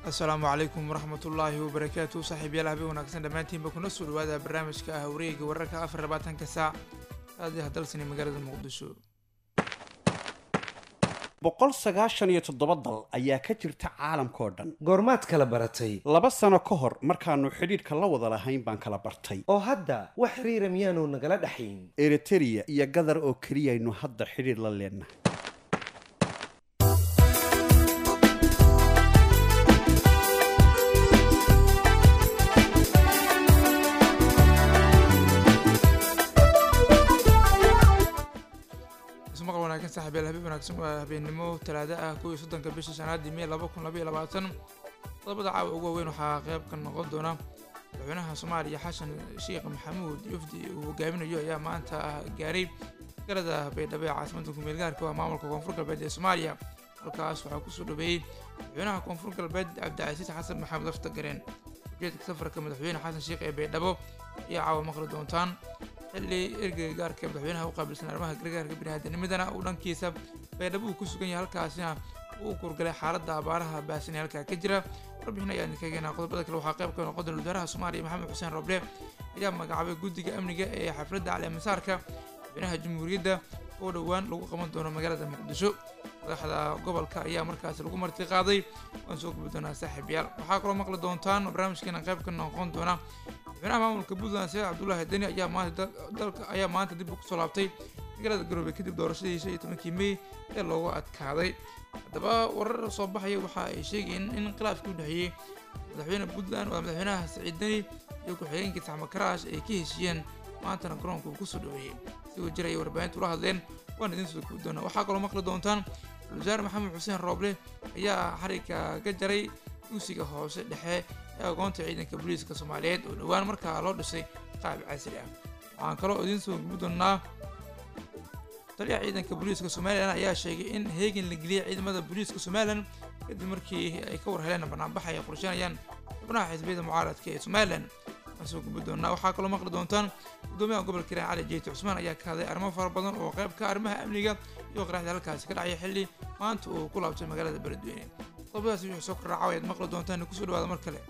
asalaamu calaykum waraxmat ullaahi wabarakaatu saaxiibyaal habeen wanaagsan dhammaantiinba kuna soo dhawaada barnaamijka ah wareega wararka afar labaatanka saac aadiha dalsani magaalada muqdisho boqol sagaashan iyo toddoba dal ayaa ka jirta caalamkao dhan goormaad kala baratay laba sano ka hor markaannu xidhiidhka la wada lahayn baan kala bartay oo hadda wax xiriira miyaanu nagala dhaxayn eritereya iyo gadar oo keliyaynu hadda xidhiidh la leennahay ismaqal wanaagsan saaxiibyaal habeen wanaagsan waa habeennimo talaado ah kuwii soddonka bisha shanaadii mey laba kun labaiyo labaatan qodobada caawa ugu waaweyn waxaa qayb ka noqon doona madaxweynaha soomaaliya xasan sheekh maxamuud yufdi uu hogaaminayo ayaa maanta gaaray galada baydhabo ee caasimadda kumeel gaarka waa maamulka koonfur galbeed ee soomaaliya halkaas waxaa kusoo dhaweeyey madaxweynaha koonfur galbeed cabdicasiis xasan maxamed lafta gareen ujeedka safarka madaxweyne xasan sheekh ee baydhabo ayaa caawa maqli doontaan xilli ergeyga gaarka madaxweynaha u qaabilsan arrimaha gargaarka biniaadanimadana uu dhankiisa baydhabo uu ku sugan yahay halkaasina uu kurgalay xaaladda abaaraha baasan ee halkaa ka jira warbixin ayaan idinka keenaa qodobada kale waxaa qayb ka noqon doona wasaaraha soomaaliya maxamed xuseen roble ayaa magacaabay guddiga amniga ee xafladda caleemasaarka madaxweynaha jamhuuriyadda oo dhowaan lagu qaban doono magaalada muqdisho madaxda gobolka ayaa markaasi lagu marti qaaday waan soo gubi doonaa saaxiibyaal waxaa kaloo maqli doontaan barnaamijkeena qayb ka noqon doona madaxweynaha maamulka puntland saciid cabdullaahi deni ayaa maanta dalka ayaa maanta dib kusoo laabtay magaalada garoobe kadib doorashadii shan iyo tobankii mey ee loogu adkaaday haddaba warar soo baxaya waxa ay sheegayeen in khilaafkii u dhexeeyey madaxweyne puntland waa madaxweynaha saciid deni iyo ku-xigeenkii saxma karaash ay ka heshiiyeen maantana garoonka uu kusoo dhaweeyey sigoo jir ayay warbaahintu ula hadleen waan idiin soo gubi doonaa waxaa kaloo maqli doontaan wasaare maxamed xuseen rooble ayaa xariga ka jaray dugsiga hoose dhexe ee agoonta ciidanka booliiska soomaaliyeed oo dhowaan markaa loo dhisay qaab casri ah waxaan kaloo idiin soo gubi doonaa taliyaha ciidanka booliiska somalilan ayaa sheegay in heegan la geliyay ciidamada booliiska somalilan kadib markii ay ka war heleen banaanbax ay qorsheynayaan xubnaha xisbiyada mucaaradka ee somalilan waan soo gubi doonaa waxaa kaloo maqli doontaan gudoomiyaha gobolka hiiraan cali jeyti cusmaan ayaa ka hadlay arrimo fara badan oo qayb ka arrimaha amniga iyo qaraxda halkaasi ka dhacaya xilli maanta uu ku laabtay magaalada beledweyne qodobadaasi wixii soo kordhaaca ayaad maqli doontaan kusoo dhawaada mar kale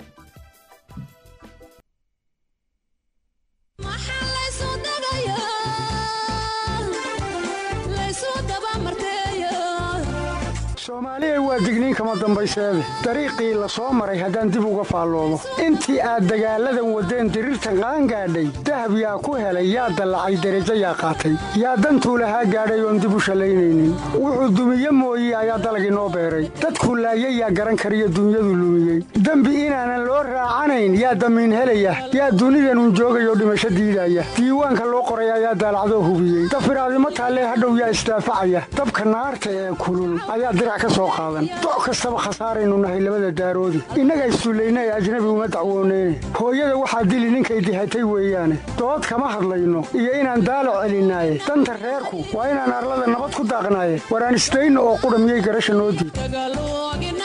soomaaliya waa digniin kama dambayseede dariiqii la soo maray haddaan dib uga faalloodo intii aad dagaalladan waddeen diriirtan qaangaadhay dahab yaa ku helay yaa dallacay derajo yaa qaatay yaa dantuu lahaa gaadhay oon dib u shallaynaynin wuxuu dumiye mooye ayaa dalag inoo beeray dadkuu laayay yaa garan kariyo dunyadu lumiyey dembi inaanan loo raacanayn yaa damiin helaya yaa dunidanun joogayoo dhimasho diidaya diiwaanka loo qoray ayaa daalacdoo hubiyey dafiraadimo taallee hadhow yaa isdaafacaya dabka naarta ee kulul ayaa doc kastaba khasaaraynu nahay labada daaroodi innaga isduullaynay ajnabi uma dacwooneyne hooyada waxaa dili ninkay dihatay weeyaane dood kama hadlayno iyo inaan daalo celinaaye danta reerku waa inaan arlada nabad ku daaqnaaye waraan isdayno oo qudha miyay garasha noo diid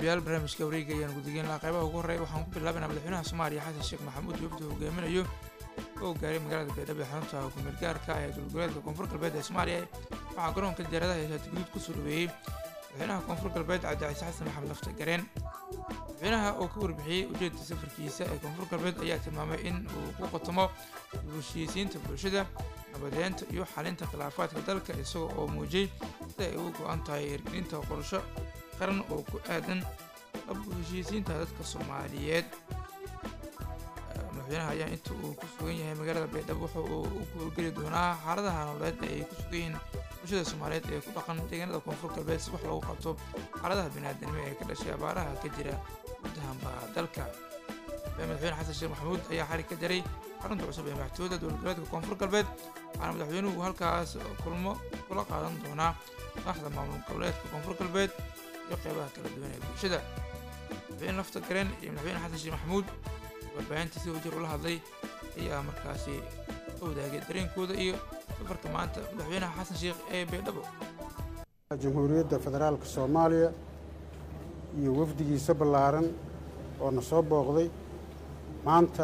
saaxiibayaal barnaamijka wareega ayaan gudageyn lahaa qaybaha ugu horreeya waxaan ku bilaabanaa madaxweynaha soomaaliya xasan sheekh maxamuud wafdi hogaaminayo oo gaaray magaalada baydhabo ee xarunta kumeel gaarka ah ee dowlgoboleedka koonfur galbeed ee soomaaliya waxaa garoonka diyaaradaha ee shaati guduud kusoo dhaweeyey madaxweynaha koonfur galbeed cabdicasiis xasan maxamed lafta gareen madaxweynaha oo ka warbixiyey ujeedka safarkiisa ee koonfur galbeed ayaa tilmaamay in uu ku qotomo heshiisiinta bulshada nabadeynta iyo xalinta khilaafaadka dalka isaga oo muujiyey sida ay uga go-an tahay hirgelinta qorsho qaran oo ku aadan dhab heshiisiinta dadka soomaaliyeed madaxweynaha ayaa inta uu ku sugan yahay magaalada baydhabo wuxa uu u guurgeli doonaa xaaladaha nololeed ee ay ku sugan yihiin bulshada soomaaliyeed ee ku dhaqan deegaanada koonfur galbeed si wax loogu qabto xaaladaha biniaadanimo ee ka dhashay abaaraha ka jira gudahanba dalka madaxweyne xasan sheekh maxamuud ayaa xarig ka jaray xarunta cusub ee madaxtooyada dowlad goboleedka koonfur galbeed waxaana madaxweynuhu halkaas kulmo kula qaadan doonaa madaxda maamul goboleedka koonfur galbeed iyo qeybaha kala duwan ee bulshada madaxweyne lafta gareen iyo madaxweyne xasan sheekh maxamuud warbaahinta si wajir ula hadlay ayaa markaasi ka wadaagay dareenkooda iyo safarka maanta madaxweynaha xasan sheekh ee baydhabo jamhuuriyadda federaalka soomaaliya iyo wafdigiisa ballaaran oo na soo booqday maanta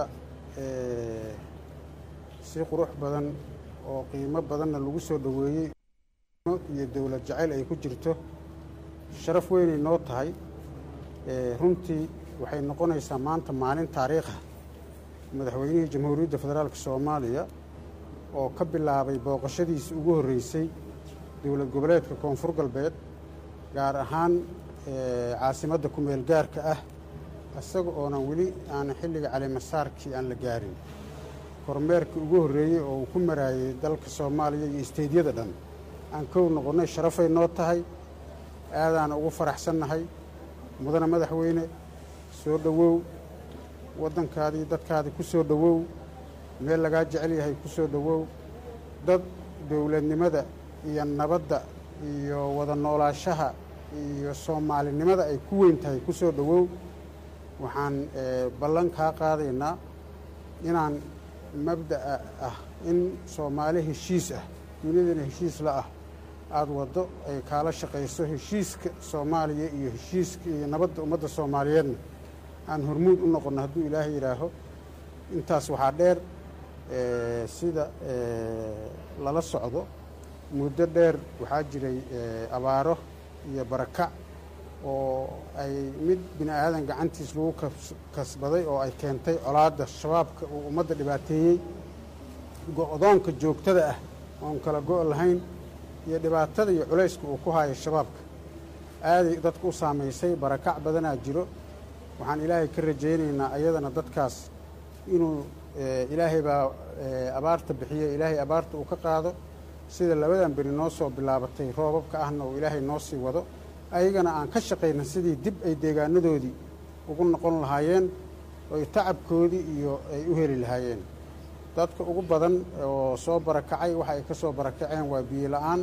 si qurux badan oo qiimo badanna lagu soo dhoweeyey iyo dowlad jacayl ay ku jirto sharaf weynay noo tahay runtii waxay noqonaysaa maanta maalin taariikha madaxweynihii jamhuuriyadda federaalka soomaaliya oo ka bilaabay booqashadiisa ugu horreysay dowlad goboleedka koonfur galbeed gaar ahaan caasimadda kumeel gaarka ah isaga oonan weli aanan xilliga calimasaarkii aan la gaarin kormeerkii ugu horreeyey oo uu ku maraayey dalka soomaaliya iyo isteydyada dhan aan kow noqonnay sharafay noo tahay aadaana ugu faraxsannahay mudane madaxweyne soo dhowow waddankaadii dadkaadii ku soo dhowow meel lagaa jecel yahay ku soo dhowow dad dowladnimada iyo nabadda iyo wada noolaashaha iyo soomaalinimada ay ku weyn tahay ku soo dhowow waxaan ballan kaa qaadaynaa inaan mabda'a ah in soomaali heshiis ah dunidana heshiis la ah aada waddo ay kaala shaqayso heshiiska soomaaliya iyo heshiiska iyo nabadda ummadda soomaaliyeedna aan hormuud u noqonno hadduu ilaahay yidhaaho intaas waxaa dheer sida lala socdo muddo dheer waxaa jiray abaaro iyo barakac oo ay mid bini aadan gacantiis lagu kasbaday oo ay keentay colaadda shabaabka uu ummadda dhibaateeyey go-doonka joogtada ah oon kala go' lahayn iyo dhibaatada iyo culayska uu ku haayo shabaabka aaday dadka u saamaysay barakac badanaa jiro waxaan ilaahay ka rajaynaynaa ayadana dadkaas inuu ilaahay baa abaarta bixiya ilaahay abaarta uu ka qaado sida labadan beri noo soo bilaabatay roobabka ahna uu ilaahay noo sii wado ayagana aan ka shaqayna sidii dib ay deegaanadoodii ugu noqon lahaayeen oy tacabkoodii iyo ay u heli lahaayeen dadka ugu badan oo soo barakacay waxa ay ka soo barakaceen waa biyo la-aan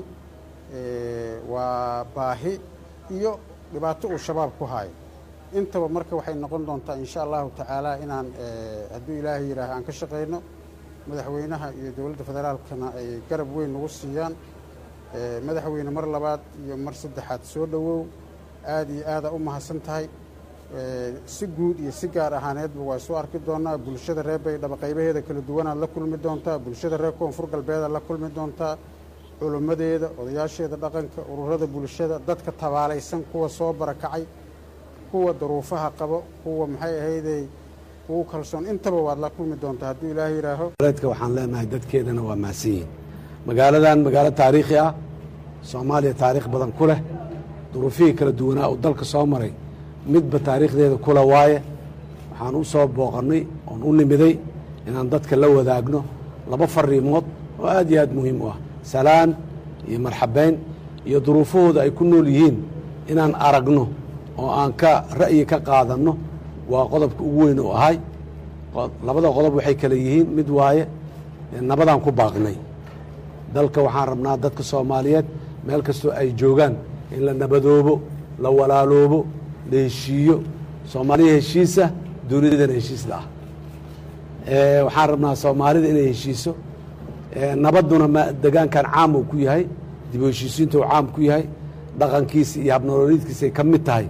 waa baahi iyo dhibaato uu shabaab ku haayo intaba marka waxay noqon doontaa insha allahu tacaala inaan hadduu ilaahay yidhaaha aan ka shaqayno madaxweynaha iyo dowladda federaalkana ay garab weyn nagu siiyaan madaxweyne mar labaad iyo mar saddexaad soo dhowow aada iyo aada u mahadsan tahay si guud iyo si gaar ahaaneedba waa soo arki doonaa bulshada reer baydhabo qaybaheeda kala duwanaad la kulmi doontaa bulshada reer koonfur galbeedaad la kulmi doontaa culimmadeeda odayaasheeda dhaqanka ururada bulshada dadka tabaalaysan kuwa soo barakacay kuwa daruufaha qabo kuwa maxay ahaydey kugu kalsoon intaba waad la kulmi doontaa hadduu ilaahay yidhaaho goboleedka waxaan leenahay dadkeedana waa mahadsan yihin magaaladan magaalo taariikhi ah soomaaliya taariikh badan ku leh duruufihii kala duwanaa uu dalka soo maray midba taariikhdeeda kula waaye waxaan u soo booqannay oon u nimiday inaan dadka la wadaagno laba fariimood oo aad iyo aad muhiim u ah salaan iyo marxabayn iyo duruufahooda ay ku nool yihiin inaan aragno oo aan ka ra'yi ka qaadanno waa qodobka ugu weyn oo ahay labada qodob waxay kale yihiin mid waaye nabadaan ku baaqnay dalka waxaan rabnaa dadka soomaaliyeed meel kastoo ay joogaan in la nabadoobo la walaaloobo la heshiiyo soomaaliya heshiisa dunidana heshiisla ah waxaan rabnaa soomaalida inay heshiiso nabadduna ma degaankan caam uu ku yahay dib u heshiisiinta uu caam ku yahay dhaqankiisa iyo habnolooliidkiisa ay ka mid tahay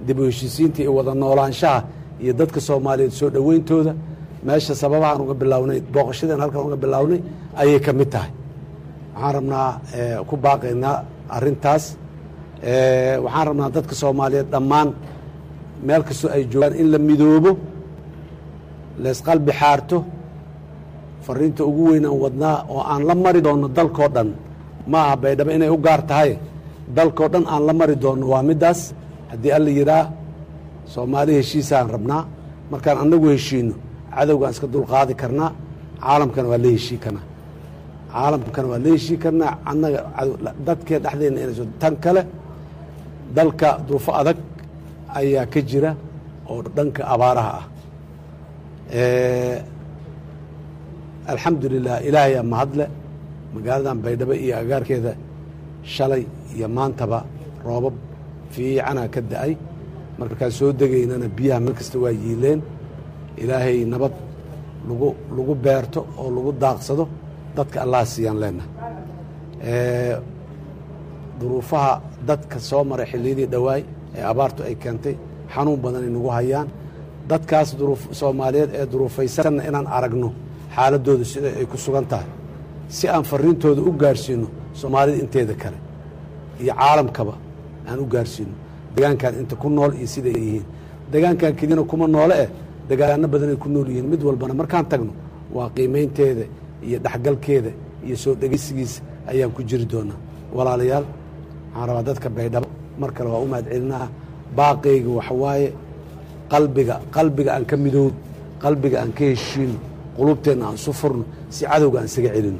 dib u heshiisiinta iyo wada noolaanshaha iyo dadka soomaaliyeed soo dhoweyntooda meesha sababahaan uga bilownay booqashadeen halkan uga bilownay ayay ka mid tahay waxaan rabnaa ku baaqaynaa arrintaas waxaan rabnaa dadka soomaaliyeed dhammaan meel kastoo ay joogaan in la midoobo leesqalbi xaarto fariinta ugu weyn aan wadnaa oo aan la mari doonno dalkoo dhan ma aha baydhabo inay u gaar tahay dalkoo dhan aan la mari doonno waa middaas haddii alla yidhaa soomaali heshiisaan rabnaa markaan annagu heshiino cadowgaan iska dulqaadi karnaa caalamkana waa la heshii karnaa caalamkana waa la heshii karnaa annaga dadkee dhexdeenna inayso tan kale dalka duufo adag ayaa ka jira oo dhanka abaaraha ah alxamdu lilah ilaahayaa mahadle magaaladan baydhabo iyo agaarkeeda shalay iyo maantaba roobab fiicanaa ka da-ay markaan soo degaynana biyaha meel kasta waa yiileen ilaahay nabad lagu lagu beerto oo lagu daaqsado dadka allaha siiyaan leenahay duruufaha dadka soo maray xilliyadii dhowaay ee abaartu ay keentay xanuun badanay nagu hayaan dadkaas soomaaliyeed ee duruufaysanna inaan aragno xaaladooda sida ay ku sugan tahay si aan fariintooda u gaarsiino soomaalida inteeda kale iyo caalamkaba aan u gaarsiino degaankan inta ku nool iyo siday yihiin degaankan keliyana kuma noole eh degaano badanay ku nool yihiin mid walbana markaan tagno waa qiimaynteeda iyo dhexgalkeeda iyo soo dhegeysigiisa ayaan ku jiri doonaa walaalayaal waxaan rabaa dadka baydhabo mar kale waa u mahad celinaa baaqayga waxawaaye qalbiga qalbiga aan ka midowno qalbiga aan ka heshiino qulubteenna aan isu furno si cadowga aan isaga celino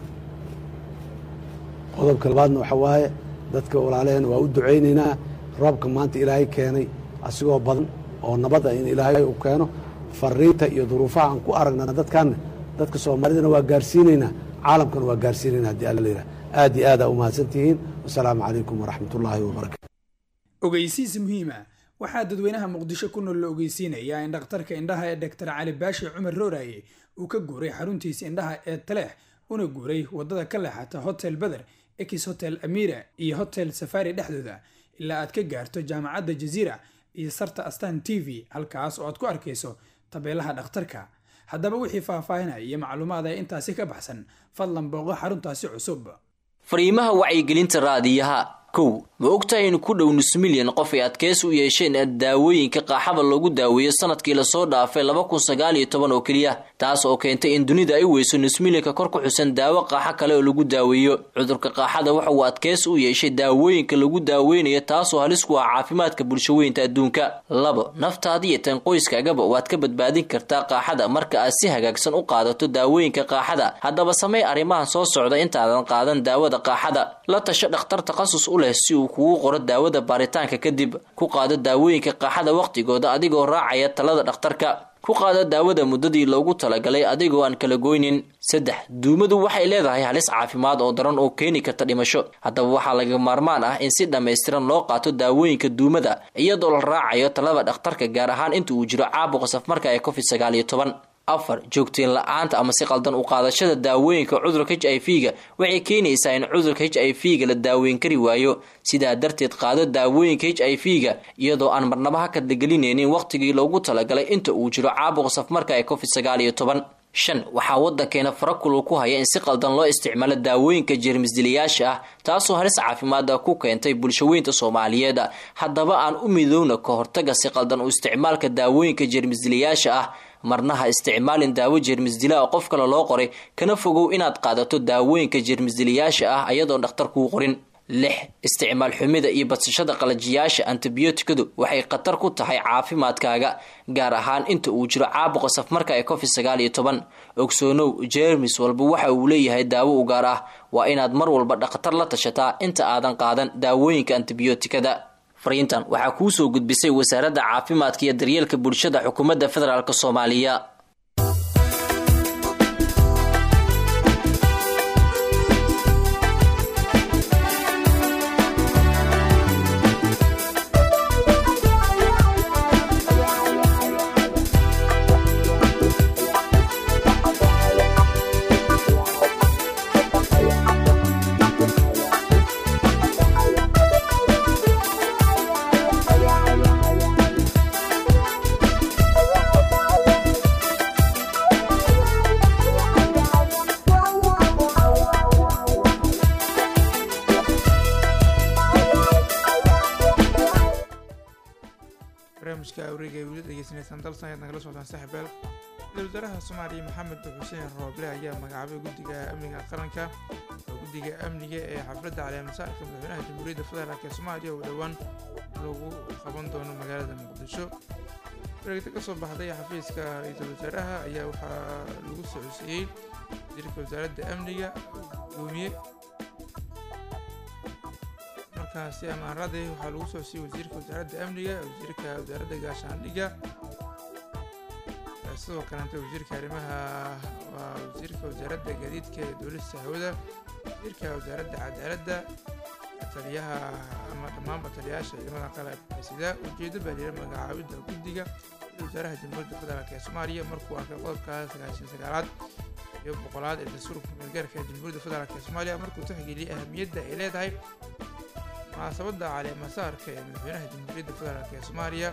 qodobka labaadna waxa waaye dadka walaalaheen waa u ducaynaynaa roobka maanta ilaahay keenay asigoo badan oo nabad ah in ilaahay uu keeno fariinta iyo duruufaha aan ku aragnana dadkaanna dadka soomaalidana waa gaarsiinaynaa caalamkana waa gaarsiinaynaa haddii alla layidhaha aad iyo aada umahadsan tihiin wasalaamu calaykum waraxmat ullaahi wabarakatu ogeysiis muhiima waxaa dadweynaha muqdisho ku nool la ogeysiinayaa in dhakhtarka indhaha ee doktor cali baashi cumar rooraye uu ka guuray xaruntiisa indhaha ee taleex una guuray waddada ka leexata hotel beder ex hotel amira iyo hotel safari dhexdooda ilaa aad ka gaarto jaamacadda jaziira iyo sarta astan t v halkaas oo aad ku arkayso tabeelaha dhakhtarka haddaba wixii faahfaahinaya iyo macluumaad ee intaasi ka baxsan fadlan booqo xaruntaasi cusub fariimaha wacyigelinta raadiyaha kow ma ogtahay in ku dhow nus milyan qof ay adkeysi u yeesheen daawooyinka qaaxada loogu daaweeyo sanadkii lasoo dhaafay laba kun sagaal iyo toban oo keliya taas oo keentay in dunida ay weyso nus milyanka kor ku xusan daawo qaaxo kale oo lagu daaweeyo cudurka qaaxada waxa uu adkeysi u yeeshay daawooyinka lagu daaweynayo taasoo halis ku ah caafimaadka bulshaweynta adduunka labo naftaada iyo tan qoyskaagaba waad ka badbaadin kartaa qaaxada marka aad si hagaagsan u qaadato daawooyinka qaaxada haddaba samey arrimahan soo socda intaadan qaadan daawada qaaxada la tasho dhakhtar takhasus u leh si uu kugu qoro daawada baaritaanka kadib ku qaado daawooyinka qaaxada wakhtigooda adigoo raacaya talada dhakhtarka ku qaado daawada muddadii loogu talagalay adigoo aan kala goynin saddex duumadu waxay leedahay halis caafimaad oo daran oo keeni karta dhimasho haddaba waxaa laga maarmaan ah in si dhammaystiran loo qaato daawooyinka duumada iyadoo la raacayo talada dhakhtarka gaar ahaan inta uu jiro caabuqa safmarka ee covid sagaal iyo toban afar joogteen la-aanta ama si qaldan u qaadashada daawooyinka cudurka h i v ga waxay keenaysaa in cudurka h i v ga la daaweyn kari waayo sidaa darteed qaado daawooyinka h i v ga iyadoo aan marnaba ha kadlagelinaynin wakhtigii loogu talagalay inta uu jiro caabuqa safmarka ee covid sagaal iyo toban shan waxaa waddankeena farakulul ku haya in si qaldan loo isticmaalo daawooyinka jeermisdilayaasha ah taasoo halis caafimaada ku keentay bulshaweynta soomaaliyeed haddaba aan u midowna ka hortaga si qaldan u isticmaalka daawooyinka jeermisdilayaasha ah marna ha isticmaalin daawo jeermisdila oo qof kale loo qoray kana fogow inaad qaadato daawooyinka jeermisdilayaasha ah ayadoon dhakhtar kuu qorin lix isticmaal xumida iyo badsashada qalajiyaasha antibiyootikadu waxay khatar ku tahay caafimaadkaaga gaar ahaan inta uu jiro caabuqa safmarka ee covid sagaal iyo toban ogsoonow jeermis walba waxa uu leeyahay daawo u gaar ah waa inaad mar walba dhakhtar la tashataa inta aadan qaadan daawooyinka antibiyootikada fariintan waxaa kuu soo gudbisay wasaaradda caafimaadka iyo daryeelka bulshada xukuumadda federaalk soomaaliya degeysanaysaan dalsan ayaad nagala socotaan saaxiibeel ra-iisul wasaaraha soomaaliya maxamed xuseen rooble ayaa magacaabay guddiga amniga qaranka oo guddiga amniga ee xafladda caleemasaarka madaxweynaha jamhuuriyadda federaalk ee soomaaliya oo dhowaan lagu qaban doono magaalada muqdisho wareegta ka soo baxday xafiiska ra-iisul wasaaraha ayaa waxaa lagu socodsiiyey wasiirka wasaaradda amniga gudoomiye markaasi amaaradii waxaa lagu socodsiiyey wasiirka wasaaradda amniga wasiirka wasaaradda gaashaandhigga sidoo kaleeta wasiirka arrimaha waa wasiirka wasaaradda gaadiidka ee dowlada hawada wasiirka wasaaradda cadaaladda taliyaha ama dhammaanba taliyayaasha ciidamada qalabka sida ujeedo baa liyira magacaabidda guddiga ra-iisul wasaaraha jamhuuriyadda federaalk ee soomaaliya markuu arkay qodobka sagaashan sagaalaad iyo boqolaad ee dastuurka kumeelgaarka ee jamhuuriyadda federaalk ee soomaaliya markuu tixgeliyey ahamiyadda ay leedahay munaasabadda caleemasaarka ee madaxweynaha jamhuuriyadda federaalk ee soomaaliya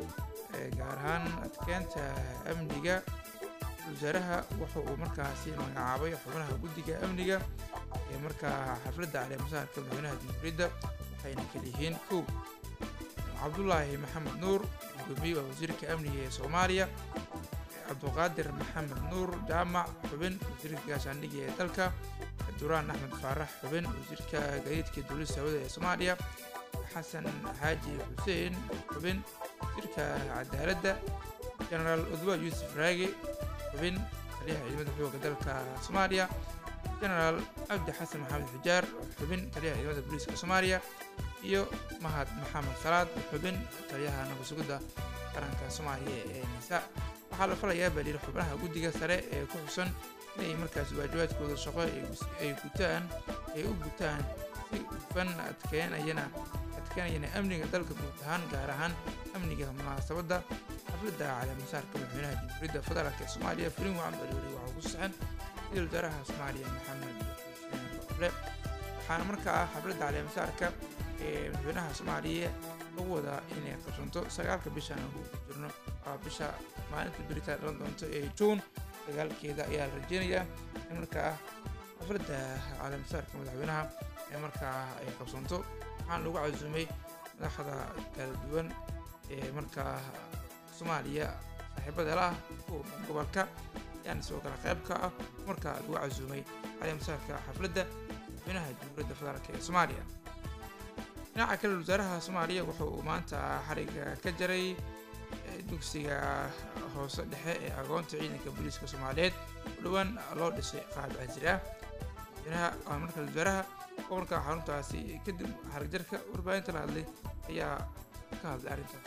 gaar ahaan adkeenta amniga wasaaraha wuxa uu markaasi magacaabay xubnaha guddiga amniga ee markaa xafladda caleemasaarka madaxweynaha jamhuuriyadda waxayna kala yihiin kow cabdulaahi maxamed nuur gudoomiye waa wasiirka amniga ee soomaaliya cabduqaadir maxamed nuur jaamac xubin wasiirka gaashaandhiga ee dalka duraan axmed faarax xubin wasiirka gaadiidka dowlada hawada ee soomaaliya xasan xaaji xuseen xubin wasiirka cadaaladda genaraal udwa yuusuf raage xubin taliyaha ciidamada xooga dalka soomaaliya genaraal cabdi xasan maxamed xujaar xubin taliyaha ciidamada booliiska soomaaliya iyo mahad maxamed salaad xubin taliyaha nabadsugidda qaranka soomaaliya ee nisa waxaa la falayaa baa layidhi xubnaha guddiga sare ee ku xusan inay markaas waajibaadkooda shaqo ay gutaan ay u gutaan si hufan adkeenayana adkeenayana amniga dalka guud ahaan gaar ahaan amniga munaasabadda xafladda caleemasaarka madaxweynaha jamhuuriyadda federaalk ee soomaaliya fulin wacan baliweli waxaa ku saxan ra-iisul wasaaraha soomaaliya maxamed xuseen roble waxaana markaa xafladda caleemasaarka ee madaxweynaha soomaaliya lagu wadaa inay qabsanto sagaalka bishan aan ku jirno waa bisha maalinta beritaan dhalan doonto ee juun sagaalkeeda ayaa la rajeynayaa in markaa xafladda caleemasaarka madaxweynaha ee markaa ay qabsanto waxaana lagu casuumay madaxda kala duwan ee markaa soomaaliya saaxiibada la ah kuwa gobolka ayaana sidoo kale qayb ka ah markaa lagu casuumay caleemasaarka xafladda madaxweynaha jamhuuriyadda federaalk ee soomaaliya dhinaca kale wasaaraha soomaaliya wuxa uu maanta xariga ka jaray dugsiga hoose dhexe ee agoonta ciidanka booliiska soomaaliyeed oo dhowaan loo dhisay qaab casri ah madaxweynaha marka wasaaraha gobolka xaruntaasi kadib xarigjarka warbaahinta la hadlay ayaa ka hadlay arrintaas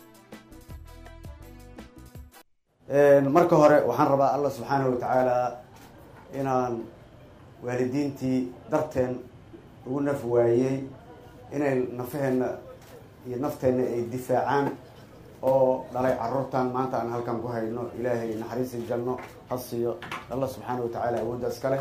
marka hore waxaan rabaa allah subxaanahu watacaala inaan waalidiintii darteen ugu naf waayey inay nafaheenna iyo nafteenna ay difaacaan oo dhalay caruurtan maanta aan halkan ku hayno ilaahay naxariisi janno ha siiyo allah subxaana wa tacaala awoodda iskale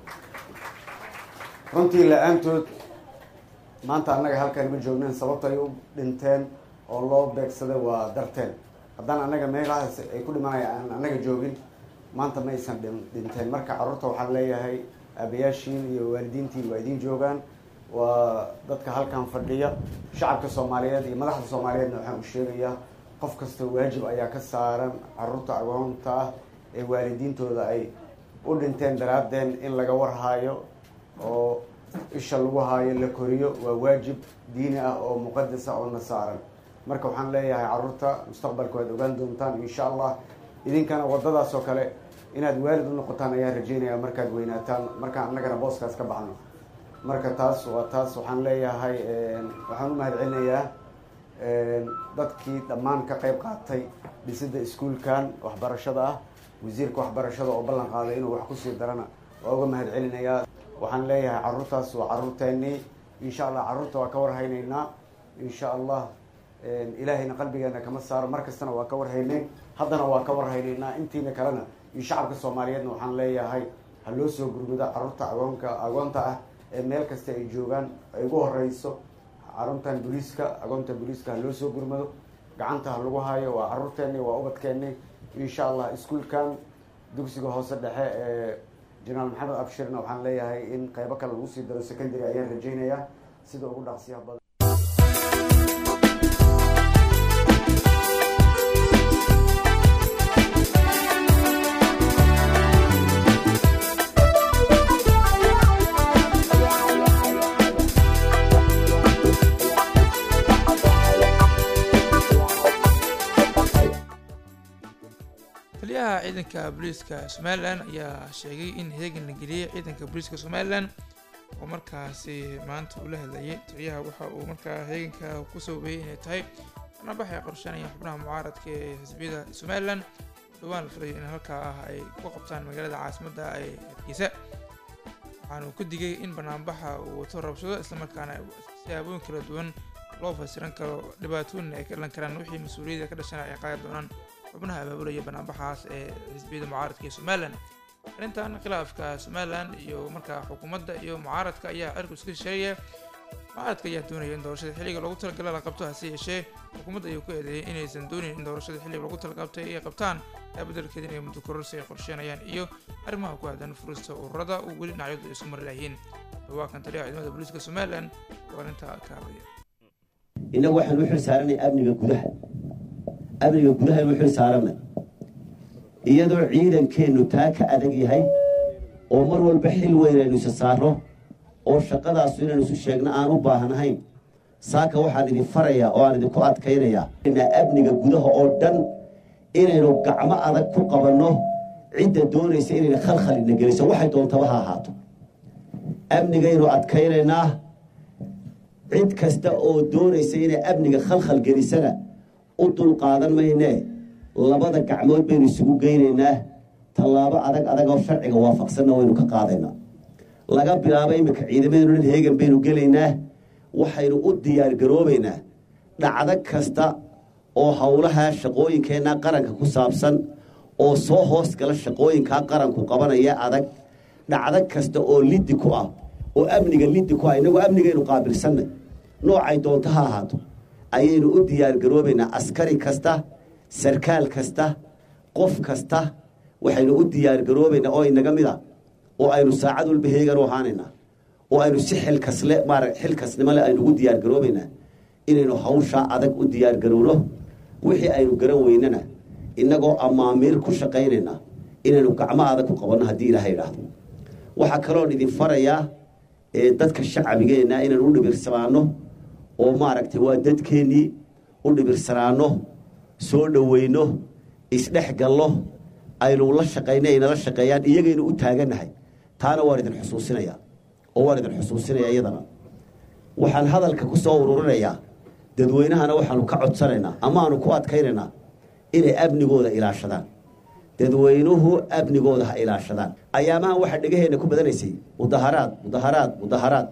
runtii la-aantood maanta annaga halkan ma joognen sababta ay u dhinteen oo loo beegsaday waa darteen haddaan annaga meelahaas ay ku dhimanaya aan annaga joogin maanta ma aysan dhinteen marka carruurta waxaan leeyahay aabayaashiin iyo waalidiintiin waa idiin joogaan waa dadka halkan fadhiya shacabka soomaaliyeed iyo madaxda soomaaliyeedna waxaan u sheegayaa qof kasta waajib ayaa ka saaran caruurta agoonta ah ee waalidiintooda ay u dhinteen daraadeen in laga warhaayo oo isha lagu haayo la koriyo waa waajib diini ah oo muqadas ah oo na saaran marka waxaan leeyahay caruurta mustaqbalka waad ogaan doontaan insha allah idinkana wadadaas oo kale inaad waalid u noqotaan ayaan rajeynaya markaad weynaataan markaan annagana booskaas ka baxno marka taas waa taas waxaan leeyahay waxaan u mahad celinayaa dadkii dhammaan ka qayb qaatay dhisidda iskuulkan waxbarashada ah wasiirka waxbarashada oo ballan qaaday inuu wax kusii darana waa uga mahad celinayaa waxaan leeyahay caruurtaas waa caruurteennii insha allah carruurta waa ka warhaynaynaa insha allah ilaahayna qalbigeena kama saaro mar kastana waa ka warhaynayn haddana waa ka warhaynaynaa intiina kalena iyo shacabka soomaaliyeedna waxaan leeyahay ha loo soo gurmudo carruurta agoonka agoonta ah ee meel kasta ay joogaan ay ugu horeyso caruntan booliiska agoonta booliiska ha loo soo gurmado gacanta ha lagu hayo waa caruurteeni waa ubadkeeni insha allah iskuolkan dugsiga hoose dhexe ee jenaraal maxamed abshirna waxaan leeyahay in qeybo kale lagu sii daro secondary ayaan rajeynayaa sida ugu dhaqsiyaha badan ciidanka booliiska somalilan ayaa sheegay in heegan la geliyey ciidanka booliiska somalilan oo markaasi maanta uu la hadlayay taliyaha waxa uu markaa heeganka ku sababeeyey inay tahay barnaambax ay qorsheynayaan xubnaha mucaaradka ee xisbiyada somalilan dhowaan la filayo in halkaa ah ay ku qabtaan magaalada caasimadda ee hargeysa waxaanu ku digay in banaanbaxa uu wato rabshado islamarkaana siyaabooyin kala duwan loo fasiran karo dhibaatooyin ay ka dhalan karaan wixii mas-uuliyadda ka dhashana ay qaadi doonaan xubnaha abaabulaya banaanbaxaas ee xisbiyada mucaaradka ee somalilan arrintan khilaafka somalilan iyo markaa xukuumadda iyo mucaaradka ayaa cirku iska sheegaya mucaaradka ayaa doonaya in doorashada xilliga loogu talagala la qabto hase yeeshee xukuumadda ayuu ku eedeeyay inaysan doonayn in doorashada xilliga loogu talaqabtay ay qabtaan taa beddelkeeda inay muddo kororsi ay qorsheenayaan iyo arrimaha ku aadan furista ururada uu weli dhinacyadu isku mari layihiin dhawaakan taliyaha ciidamada booliiska somalilan oo arrintaa ka hadlaya innagu waxaan u xil saaranay amniga gudaha amniga gudaha inu xil saaranay iyadoo ciidankeennu taa ka adag yahay oo mar walba xil weyn aynu isa saarro oo shaqadaasu inaynu isu sheegno aan u baahnahayn saaka waxaan idin farayaa oo aan idinku adkaynayaa amniga gudaha oo dhan inaynu gacmo adag ku qabanno cidda doonaysa inayna khalkhalina geliso waxay doontaba ha ahaato amnigaynu adkaynaynaa cid kasta oo doonaysa inay amniga khalkhal gelisana u dulqaadan maynee labada gacmood baynu isugu geynaynaa tallaabo adag adag oo sharciga waafaqsanna waynu ka qaadaynaa laga bilaabo iminka ciidamadenu dhan heegan baynu gelaynaa waxaynu u diyaargaroobaynaa dhacdo kasta oo howlaha shaqooyinkeenna qaranka ku saabsan oo soo hoos gala shaqooyinkaa qaranku qabanaya adag dhacdo kasta oo liddi ku ah oo amniga liddi ku ah innagoo amnigaynu qaabilsannay noocay doonto ha ahaato ayaynu u diyaargaroobaynaa askari kasta sarkaal kasta qof kasta waxaynu u diyaargaroobaynaa oo inaga mid a oo aynu saacad walba heegan u ahaanaynaa oo aynu si xilkasle maara xilkasnimole aynu ugu diyaargaroobaynaa inaynu hawshaa adag u diyaargarowno wixii aynu garan weynana innagoo amaamiir ku shaqaynaynaa inaynu gacmo adag ku qabanno haddii ilaaha idhaahdo waxaa kaloon idin farayaa ee dadka shacbigeenna inaynu u dhibirsanaano oo maaragtay waa dadkeennii u dhibirsanaano soo dhoweyno isdhex gallo aynu la shaqayno aynala shaqeeyaan iyagaynu u taagannahay taana waan idin xusuusinayaa oo waan idin xusuusinayaa iyadana waxaan hadalka ku soo ururinayaa dadweynahana waxaanu ka codsanaynaa ama aanu ku adkaynaynaa inay amnigooda ilaashadaan dadweynuhu amnigooda ha ilaashadaan ayaamahan waxaa dhegaheenna ku badanaysay mudaharaad mudaharaad mudaharaad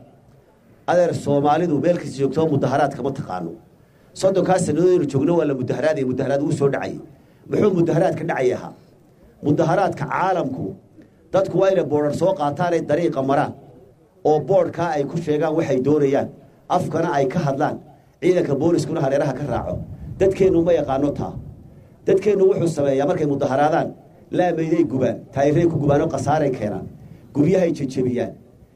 adeer soomaalidu meelkasta joogtoo mudaharaad kama taqaano soddonkaa sannadoodaynu joogno waa la mudaharaadaya mudaharaad uu soo dhacayay muxuu mudaharaadka dhacay ahaa mudaharaadka caalamku dadku waa inay boodhar soo qaataanay dariiqa maraan oo boodhkaa ay ku sheegaan waxay doonayaan afkana ay ka hadlaan ciidanka booliskuna hareeraha ka raaco dadkeennu ma yaqaano taa dadkeennu wuxuu sameeyaa markay mudaharaadaan laamayday gubaan taayiray ku gubaanoo khasaaray keenaan guryahay jejebiyaan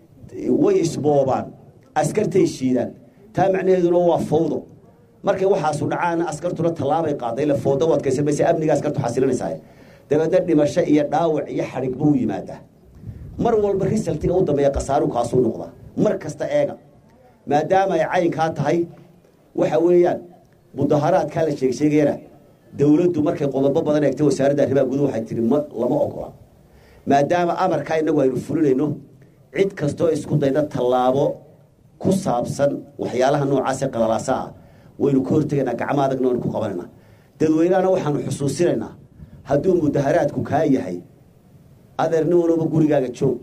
way isboobaan askartay shiidaan taa macnaheeduna waa fawdo markay waxaasu dhacaana askartuna tallaabay qaaday la foodo wadkaysan mayse amniga askartu xasilinaysaa dabeedna dhimasho iyo dhaawac iyo xadhig buu yimaadaa mar walba risaltiga u dambeeya khasaaru kaasuu noqdaa mar kasta eega maadaama ay caynkaa tahay waxa weeyaan mudaharaadkaa la sheegsheegayana dowladdu markay qodobo badan eegtay wasaaradda arrimaha guduhu waxay tihi ma lama ogola maadaama amarkaa innagu aynu fulinayno cid kastoo isku dayda tallaabo ku saabsan waxyaalaha noocaasee qalalaasa ah waynu ka hortegaynaa gacmo adagna waynu ku qabanaynaa dadweynahana waxaanu xusuusinaynaa hadduu mudaharaadku kaa yahay adeer nin walowba gurigaaga joog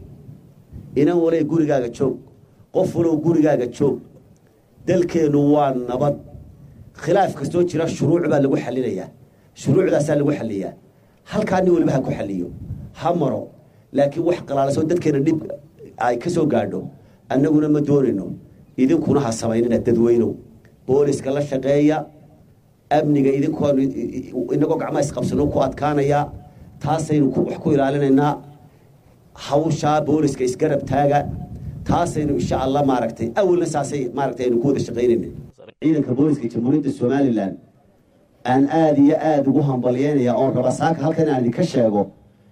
inan walay gurigaaga joog qof walow gurigaaga joog dalkeennu waa nabad khilaaf kastoo jira shuruuc baa lagu xalinayaa shuruucdaasaa lagu xaliyaa halkaa nin waliba ha ku xaliyo ha maro laakiin wax qalaalasoo dadkeena dhib ay ka soo gaadho annaguna ma doonayno idinkuna ha samaynina dadweynow booliska la shaqeeya amniga idinkoon inagoo gacmaha isqabsano ku adkaanayaa taasaynu wax ku ilaalinaynaa hawshaa booliska isgarab taaga taasaynu insha allah maaragtay awalna saasay maaragtay aynu ku wada shaqaynayna ciidanka booliska jamhuuriyadda somalilan aan aada iyo aada ugu hambalyeynaya oon raba saaka halkan aan idinka sheego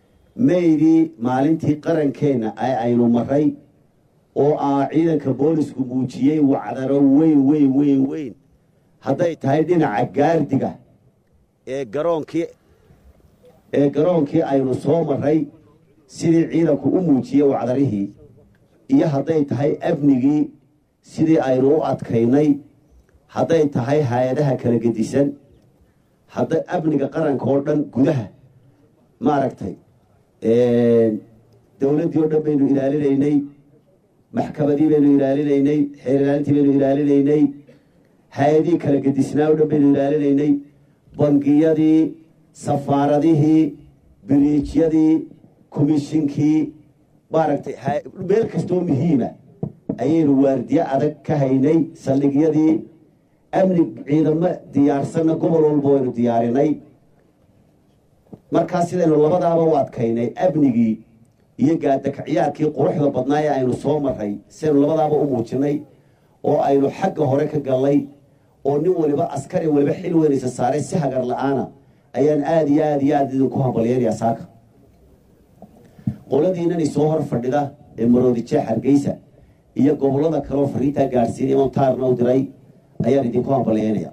maydii maalintii qarankeenna ee aynu maray oo ah ciidanka boolisku muujiyey wacdaro weyn weyn weyn weyn hadday tahay dhinaca gaardiga ee garoonkii ee garoonkii aynu soo marray sidii ciidanku u muujiyey wacdarihii iyo hadday tahay amnigii sidii aynu u adkaynay hadday tahay hay-adaha kala gedisan hadday amniga qaranka oo dhan gudaha maaragtay dowladdii oo dhan baynu ilaalinaynay maxkamadii baynu ilaalinaynay xeer ilaalintii baynu ilaalinaynay hay-adihii kala gedisnaa oo dhan baynu ilaalinaynay bangiyadii safaaradihii biriijyadii komishinkii maaragtay meel kastoo muhiima ayaynu waardiye adag ka haynay saldhigyadii amni ciidamo diyaarsanna gobol walba waynu diyaarinay markaa sidaynu labadaaba u adkaynay amnigii iyo gaadakaciyaarkii quruxda badnaa ee aynu soo maray sidaynu labadaaba u muujinay oo aynu xagga hore ka gallay oo nin waliba askari waliba xil weynaysa saaray si hagar la-aana ayaan aada iyo aada iyo aada idinku hambalyeynayaa saaka qoladiinani soo hor fadhida ee maroodijeex hargeysa iyo gobollada kaleoo fariintaa gaadhsiinay montaarna u diray ayaan idinku hambalyeynaya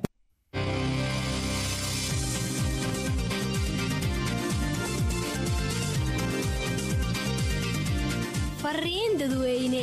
fariin dadweyne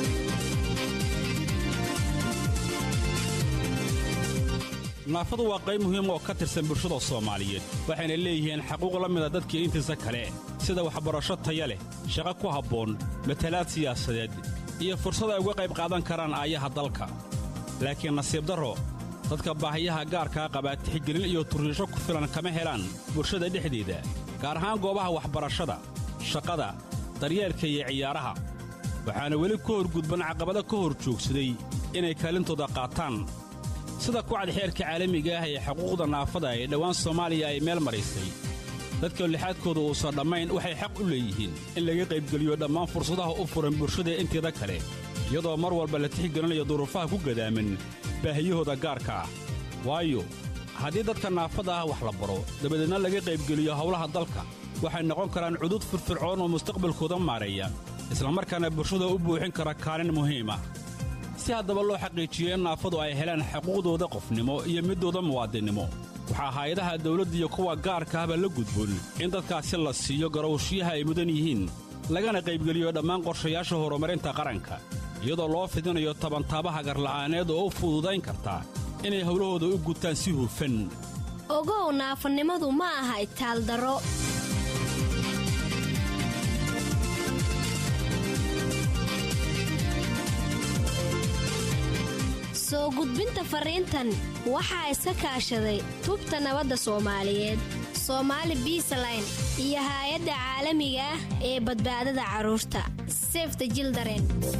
naafadu waa qayb muhiim oo ka tirsan bulshada soomaaliyeed waxayna leeyihiin xaquuq la mida dadkii intiisa kale sida waxbarasho taya leh shaqo ku habboon matalaad siyaasadeed iyo fursad ay uga qayb qaadan karaan aayaha dalka laakiin nasiib darro dadka baahiyaha gaarkaa qabaa tixgelin iyo turriisho ku filan kama helaan bulshada dhexdeeda gaar ahaan goobaha waxbarashada shaqada daryeelka iyo ciyaaraha waxaana weli ka horgudban caqabado ka hor joogsaday inay kaalintooda qaataan sida kucad xeerka caalamiga ah ee xuquuqda naafada ee dhowaan soomaaliya ay meel maraysay dadka lixaadkooda uusan dhammayn waxay xaq u leeyihiin in laga qaybgeliyo dhammaan fursadaha u furan bulshada inteeda kale iyadoo mar walba la tixgelinayo duruufaha ku gadaaman baahiyahooda gaarka ah waayo haddii dadka naafada ah wax la baro dabadeedna laga qaybgeliyo howlaha dalka waxay noqon karaan cudud firfircoon oo mustaqbalkooda maareeya islamarkaana bulshada u buuxin kara kaalin muhiim ah si haddaba loo xaqiijiyo in naafadu ay helaan xuquuqdooda qofnimo iyo middooda muwaadinnimo waxaa hay-adaha dawladda iyo kuwa gaarka ahba la gudboon in dadkaasi la siiyo garowshiyaha ay mudan yihiin lagana qaybgeliyo dhammaan qorshayaasha horumarinta qaranka iyadoo loo fidinayo tabantaabaha garla'aaneed oo u fududayn karta inay howlahooda u gutaan si hufan ogow naafanimadu ma aha itaaldaro soo gudbinta fariintan waxaa iska kaashaday tubta nabadda soomaaliyeed soomaali biisaline iyo haay-adda caalamiga ah ee badbaadada carruurta sefta jildaren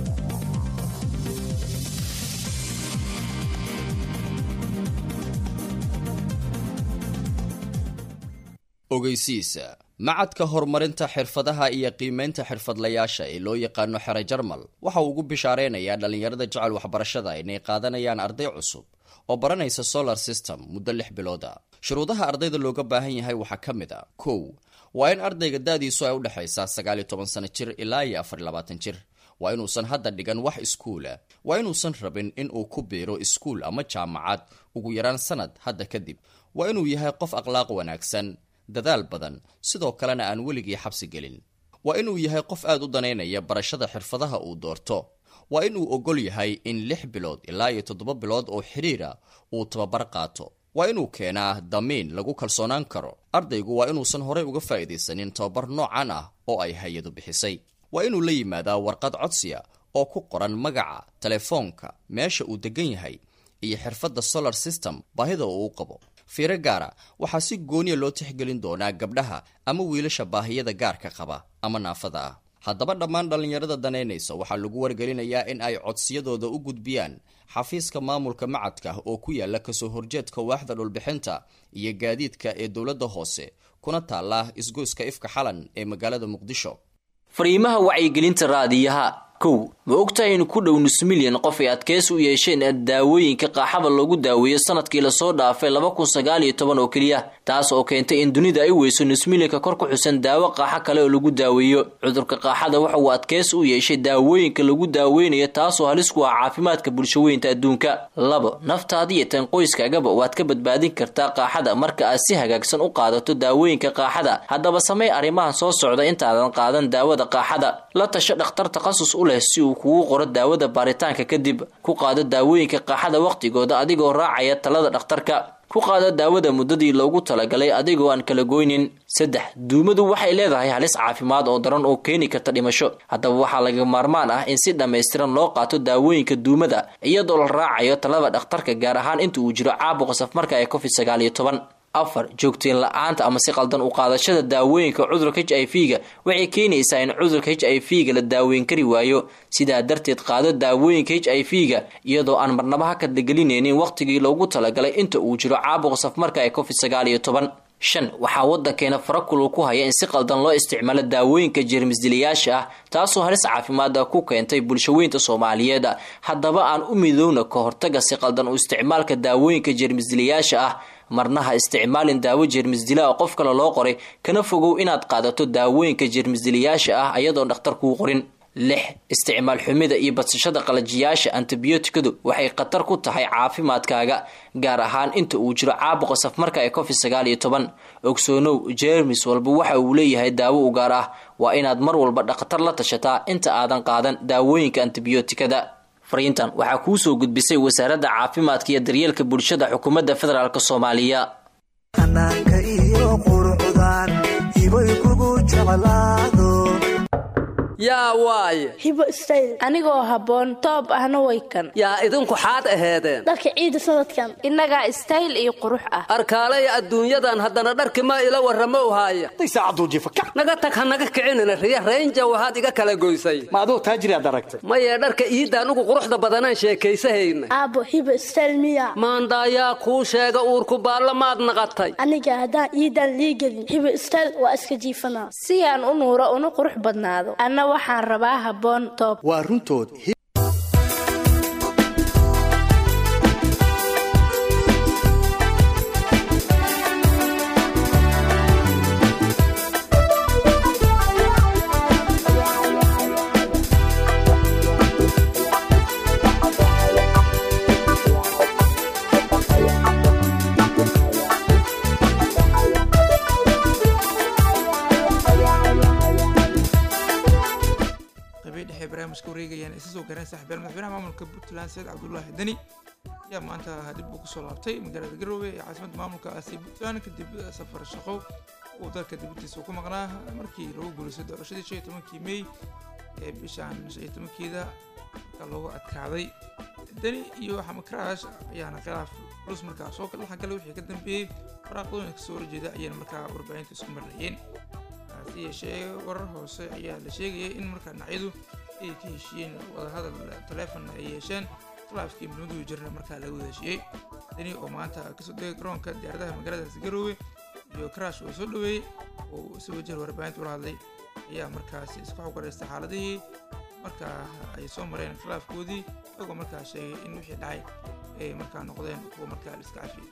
ogeysiisa macadka horumarinta xirfadaha iyo qiimaynta xirfadlayaasha ee loo yaqaano xere jarmal waxa uu ugu bishaareynaya dhallinyarada jecel waxbarashada inay qaadanayaan arday cusub oo baranaysa solar system muddo lix bilooda shuruudaha ardayda looga baahan yahay waxaa ka mid a kow waa in ardayga da-diisu ay u dhexaysaa sagaal iyo toban sano jir ilaa iyo afar iyo labaatan jir waa inuusan hadda dhigan wax iskuula waa inuusan rabin in uu ku biiro iskuul ama jaamacad ugu yaraan sanad hadda kadib waa inuu yahay qof akhlaaq wanaagsan dadaal badan sidoo kalena aan weligii xabsi gelin waa inuu yahay qof aad u danaynaya barashada xirfadaha uu doorto waa inuu ogol yahay in lix bilood ilaa iyo toddoba bilood oo xidhiira uu tababar qaato waa inuu keenaa damiin lagu kalsoonaan karo ardaygu waa inuusan horey uga faa'iidaysanin tababar noocan ah oo ay hay-adu bixisay waa inuu la yimaadaa warqad codsiya oo ku qoran magaca telefoonka meesha uu degan yahay iyo xirfadda solar system baahida uu u qabo fiiro gaara waxaa si gooniya loo tixgelin doonaa gabdhaha ama wiilasha baahiyada gaarka qaba ama naafada ah haddaba dhammaan dhallinyarada danaynaysa waxaa lagu wargelinayaa in ay codsiyadooda u gudbiyaan xafiiska maamulka macadka oo ku yaala kasoo horjeedka waaxda dhulbixinta iyo gaadiidka ee dowladda hoose kuna taala isgoyska ifka xalan ee magaalada muqdisho fariimaha wacyigelinta raadiyaha kow ma ogtahay in ku dhow nus milyan qof ay adkeys u yeesheen daawooyinka qaaxada loogu daaweeyo sanadkii lasoo dhaafay laba kun sagaal iyo toban oo keliya taas oo keentay in dunida ay weyso nus milyanka kor ku xusan daawo qaaxo kale oo lagu daaweeyo cudurka qaaxada waxa uu adkeys u yeeshay daawooyinka lagu daaweynayo taasoo halis ku ah caafimaadka bulshaweynta adduunka labo naftaada iyo tan qoyskaagaba waad ka badbaadin kartaa qaaxada marka aad si hagaagsan u qaadato daawooyinka qaaxada haddaba samey arrimahan soo socda intaadan qaadan daawada qaaxada la tasho dhakhtar takhasus u leh si uu kugu qoro daawada baaritaanka kadib ku qaado daawooyinka qaaxada wakhtigooda adigoo raacaya talada dhakhtarka ku qaado daawada muddadii loogu talagalay adigoo aan kala goynin saddex duumadu waxay leedahay halis caafimaad oo daran oo keeni karta dhimasho haddaba waxaa laga maarmaan ah in si dhammaystiran loo qaato daawooyinka duumada iyadoo la raacayo talada dhakhtarka gaar ahaan inta uu jiro caabuqa safmarka ee covid sagaal iyo toban afar joogteen la-aanta ama si qaldan u qaadashada daawooyinka cudurka h i v ga waxay keenaysaa in cudurka h i v ga la daaweyn kari waayo sidaa darteed qaado daawooyinka h i v ga iyadoo aan marnaba ha kadlagelinaynin wakhtigii loogu talagalay inta uu jiro caabuqa safmarka ee covid sagaal iyo toban shan waxaa waddankeena farakulul ku haya in si qaldan loo isticmaalo daawooyinka jeermisdilayaasha ah taasoo halis caafimaada ku keentay bulshaweynta soomaaliyeed haddaba aan u midowna ka hortaga si qaldan u isticmaalka daawooyinka jeermisdilayaasha ah marna ha isticmaalin daawo jeermisdila oo qof kale loo qoray kana fogow inaad qaadato daawooyinka jeermisdilayaasha ah ayadoon dhakhtar kuu qorin lix isticmaal xumida iyo badsashada qalajiyaasha antibiyootikadu waxay khatar ku tahay caafimaadkaaga gaar ahaan inta uu jiro caabuqa safmarka ee covid sagaal iyo toban ogsoonow jeermis walba waxa uu leeyahay daawo u gaar ah waa inaad mar walba dhakhtar la tashataa inta aadan qaadan daawooyinka antibiyootikada fariintan waxaa kuu soo gudbisay wasaaradda caafimaadka iyo daryeelka bulshada xukuumadda federaalk soomaaliya anaanka iyo qurucdan hibay kugu jeclaado yaa waaye hibo stayl anigoo habboon toob ahna way kan yaa idinku xaad aheedeen dharka ciida sanadkan innagaa stayl iyo qurux ah arkaalaya adduunyadan haddana dharki ma ila warramo haaya naga tag ha naga kicinina riya raynja waxaad iga kala goysay ma aduu taajiriaad aragtay mayee dharka iidda anugu quruxda badanaan sheekaysahayna aabbo hibo stayl miya maandaayaa kuu sheega uurku baalla maad naqatay aniga haddaan iidan liigelin hibo stayl waa iska jiifanaa si aan u nuuro una qurux badnaado waxaan rabaa habboon toob waa runtood wareegayaan isa soo gaareen saaxiibayaal madaxweynaha maamulka puntland said cabdullaahi deni ayaa maanta dib uu kusoo laabtay magaalada garowe ee caasimadda maamulkaasi puntland kadib safar shaqo uu dalka dibadiisa ku maqnaa markii lagu guulaystay doorashadii shan iyo tobankii mey ee bishan shan iyo tobankeeda marka loogu adkaaday deni iyo xamakraash ayaana khilaaf culus markaa soo kala xagalay wixii ka dambeeyey waraaqadooyinka kasoo horjeeda ayaana markaa warbaahinta isku marnayeen hase yeeshee warar hoose ayaa la sheegayay in markaa dhinacyadu ay ka heshiiyeen wadahadal taleefon ay yeesheen khilaafkii midmaduu jirna markaa laga wada heshiiyey deni oo maanta kasoo degay garoonka diyaaradaha magaaladaasi garoowe iyo karash oo soo dhaweeyey oo si wajah warbaahinta ula hadlay ayaa markaasi isku xogwareystay xaaladihii markaa ay soo mareen khilaafkoodii isagoo markaa sheegay in wixii dhacay ay markaa noqdeen kuwa markaa la iska cafiyey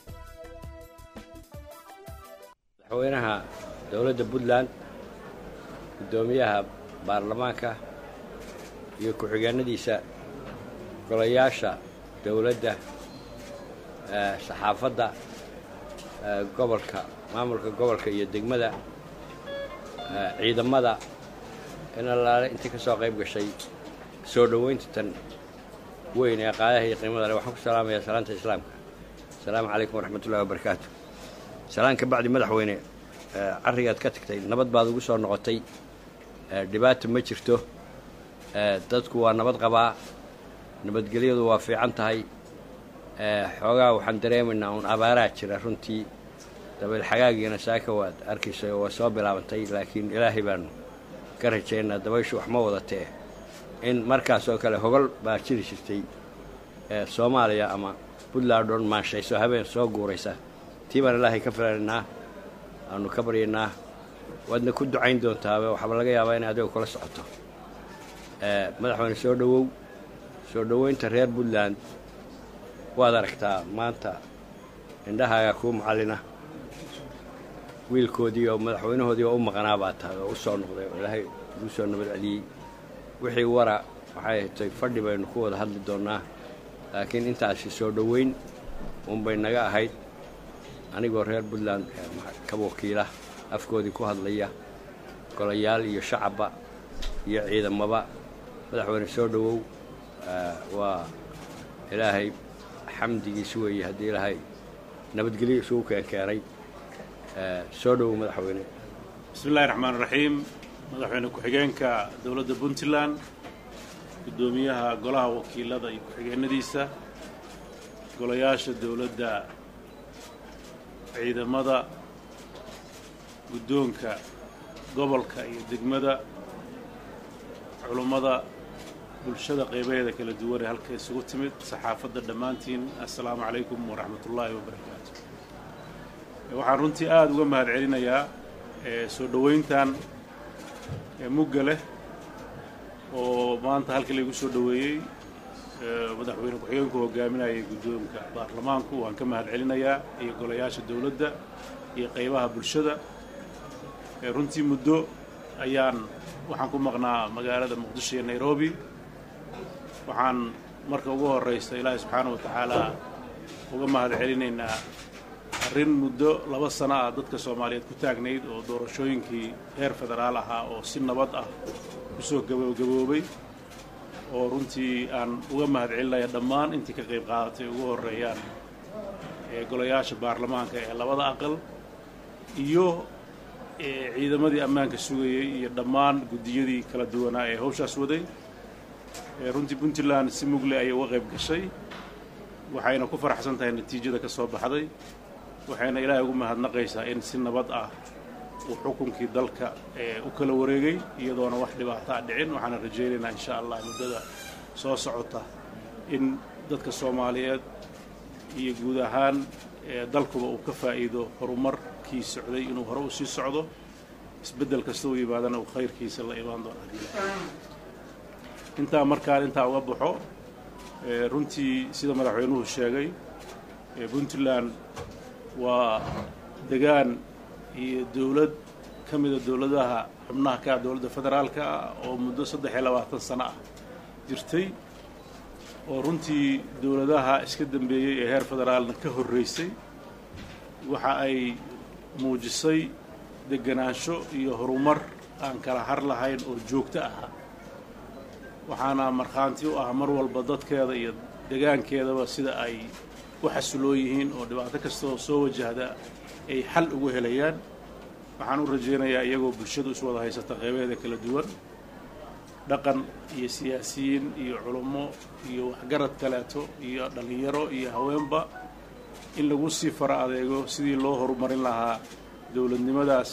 madaxweynaha dowladda puntland guddoomiyaha baarlamaanka iyo ku-xigeenadiisa golayaasha dowladda saxaafadda gobolka maamulka gobolka iyo degmada ciidamada in allaale intii ka soo qayb gashay soo dhoweynta tan weyn ee qaadaha iyo qiimada leh waxaan ku salaamayaa salaanta islaamka asalaamu calaykum waraxmatullahi wabarakaatu salaan ka bacdi madaxweyne carrigaad ka tagtay nabad baad ugu soo noqotay dhibaata ma jirto dadku waa nabad qabaa nabadgelyadu waa fiican tahay xoogaa waxaan dareemaynaa uun abaaraa jira runtii dabayl xagaagiina saaka waad arkaysay oo waa soo bilaabantay laakiin ilaahay baanu ka rajaynaa dabayshu wax ma wadatee in markaas oo kale hogol baa jiri jirtay soomaaliya ama puntland oon maanshayso habeen soo guuraysa tii baan ilaahay ka filanaynaa aanu ka baryaynaa waadna ku ducayn doontaa waxaaba laga yaabaa inay adiga kula socoto madaxweyne soo dhowow soo dhoweynta reer puntland waad aragtaa maanta indhahaaga kuu macallina wiilkoodii oo madaxweynahoodii oo u maqnaa baa tahay oo u soo noqday oo ilaahay ugu soo nabad celiyey wixii wara waxay hatay fadhi baynu ku wada hadli doonnaa laakiin intaasi soo dhoweyn unbay naga ahayd anigoo reer puntland ka wakiila afkoodii ku hadlaya golayaal iyo shacabba iyo ciidamaba madaxweyne soo dhowow waa ilaahay xamdigiis weeye haddii ilaahay nabadgelyo isugu keenkeenay soo dhowow madaxweyne bismi illahi raxmaan raxiim madaxweyne ku-xigeenka dowladda puntland guddoomiyaha golaha wakiilada iyo ku-xigeenadiisa golayaasha dowladda ciidamada guddoonka gobolka iyo degmada culummada bulshada qaybaheeda kala duwan ee halka isugu timid saxaafadda dhammaantiin assalaamu calaykum waraxmat ullaahi wabarakaatu waxaan runtii aada uga mahad celinayaa soo dhoweyntan mugga leh oo maanta halkii laygu soo dhoweeyey madaxweyne ku-xigeenku hogaaminayay guddoonka baarlamaanku waan ka mahad celinayaa iyo golayaasha dowladda iyo qaybaha bulshada runtii muddo ayaan waxaan ku maqnaa magaalada muqdisho iyo nairobi waxaan marka ugu horraysa ilaahay subxaana wa tacaalaa uga mahad celinaynaa arrin muddo laba sano ah dadka soomaaliyeed ku taagnayd oo doorashooyinkii heer federaal ahaa oo si nabad ah kusoo gabagaboobay oo runtii aan uga mahad celinaya dhammaan intii ka qayb qaadatay ugu horreeyaan ee golayaasha baarlamaanka ee labada aqal iyo ciidamadii ammaanka sugayey iyo dhammaan guddiyadii kala duwanaa ee hawshaas waday runtii puntland si mugle ayay uga qayb gashay waxayna ku faraxsan tahay natiijada ka soo baxday waxayna ilaahay ugu mahadnaqaysaa in si nabad ah uu xukunkii dalka u kala wareegay iyadoona wax dhibaato a dhicin waxaana rajaynaynaa insha allah muddada soo socota in dadka soomaaliyeed iyo guud ahaan dalkuba uu ka faa'iido horumarkii socday inuu hore u sii socdo isbeddel kasta u yimaadana uu khayrkiisa la imaan doono intaa markaan intaa uga baxo runtii sida madaxweynuhu sheegay puntland waa degaan iyo dowlad ka mida dowladaha xubnaha ka ah dowladda federaalka ah oo muddo saddex iyo labaatan sano ah jirtay oo runtii dowladaha iska dambeeyey ee heer federaalna ka horreysay waxa ay muujisay deganaansho iyo horumar aan kala har lahayn oo joogto ahaa waxaana markhaanti u ah mar walba dadkeeda iyo degaankeedaba sida ay u xasiloo yihiin oo dhibaato kastaoo soo wajahda ay xal ugu helayaan waxaan u rajaynayaa iyagoo bulshadu iswada haysata qeybaheeda kala duwan dhaqan iyo siyaasiyiin iyo culummo iyo waxgarad kaleeto iyo dhallinyaro iyo haweenba in lagu sii fara adeego sidii loo horumarin lahaa dowladnimadaas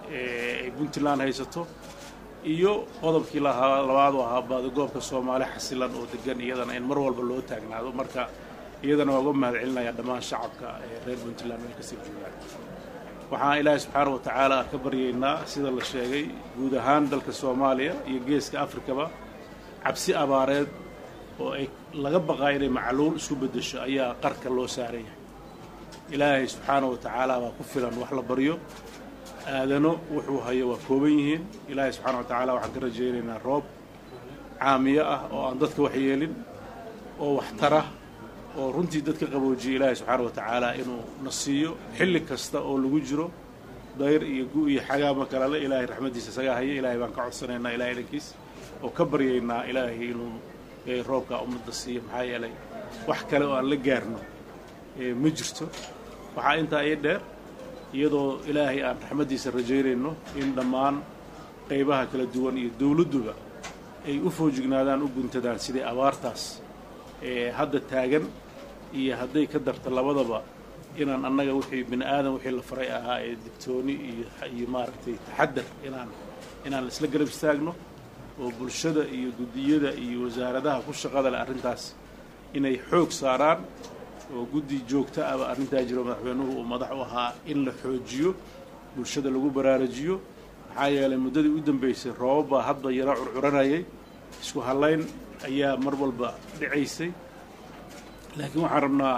ay puntland haysato iyo qodobkii lahaa labaadu ahaa baadigoobka soomaali xasilan oo degan iyadana in mar walba loo taagnaado marka iyadana waa uga mahad celinayaa dhammaan shacabka ee reer puntland meel kasii joogaan waxaan ilaahay subxaana wa tacaala ka baryaynaa sida la sheegay guud ahaan dalka soomaaliya iyo geeska afrikaba cabsi abaareed oo ay laga baqaa inay macluul isku beddesho ayaa qarka loo saaran yahay ilaahay subxaana wa tacaala baa ku filan wax la baryo aadano wuxuu hayo waa kooban yihiin ilaahay subxaana wa tacaala waxaan ka rajaynaynaa roob caamiyo ah oo aan dadka wax yeelin oo wax tara oo runtii dadka qaboojiya ilaahay subxaana wa tacaala inuu na siiyo xilli kasta oo lagu jiro dayr iyo gu iyo xagaama kalele ilaahay raxmaddiisa isagaa haya ilaahay baan ka codsanaynaa ilahay dhankiis oo ka baryaynaa ilaahay inuu roobkaa ummadda siiyo maxaa yeelay wax kale oo aan la gaarno ma jirto waxaa intaa ii dheer iyadoo ilaahay aan raxmaddiisa rajaynayno in dhammaan qaybaha kala duwan iyo dowladduba ay u foojignaadaan u guntadaan sidai abaartaas ee hadda taagan iyo hadday ka darta labadaba inaan annaga wixii bini aadan wixii la faray ahaa ee digtooni iyo iyo maaragtay taxadar inaan inaan isla garab istaagno oo bulshada iyo guddiyada iyo wasaaradaha ku shaqada leh arrintaas inay xoog saaraan oo guddi joogto aba arrintaa jiro madaxweynuhu uu madax u ahaa in la xoojiyo bulshada lagu baraarujiyo maxaa yeelay muddadii u dambaysay roobab baa hadba yaro curcuranayay isku hallayn ayaa mar walba dhicaysay laakiin waxaan rabnaa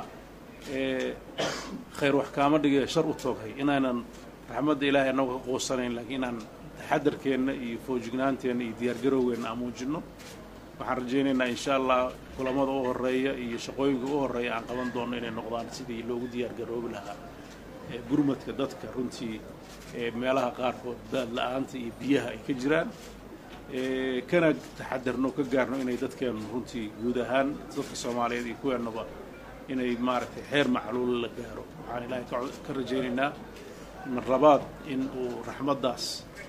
khayr wax kaama dhigee shar u tooghay inaanan raxmadda ilaahay annagu ka quusanayn laakiin inaan taxadarkeenna iyo foojignaanteenna iyo diyaargarowgeenna aan muujinno waxaan rajaynaynaa insha allah kulamada u horeeya iyo shaqooyinka u horeeya aan qaban doonno inay noqdaan sidii loogu diyaargaroobi lahaa gurmadka dadka runtii meelaha qaarkood daad la-aanta iyo biyaha ay ka jiraan kana taxadarno ka gaarno inay dadkeennu runtii guud ahaan dadka soomaaliyeed iyo kuweennaba inay maaragtay xeer macluul la gaaro waxaan ilaahay ka rajaynaynaa marlabaad in uu raxmaddaas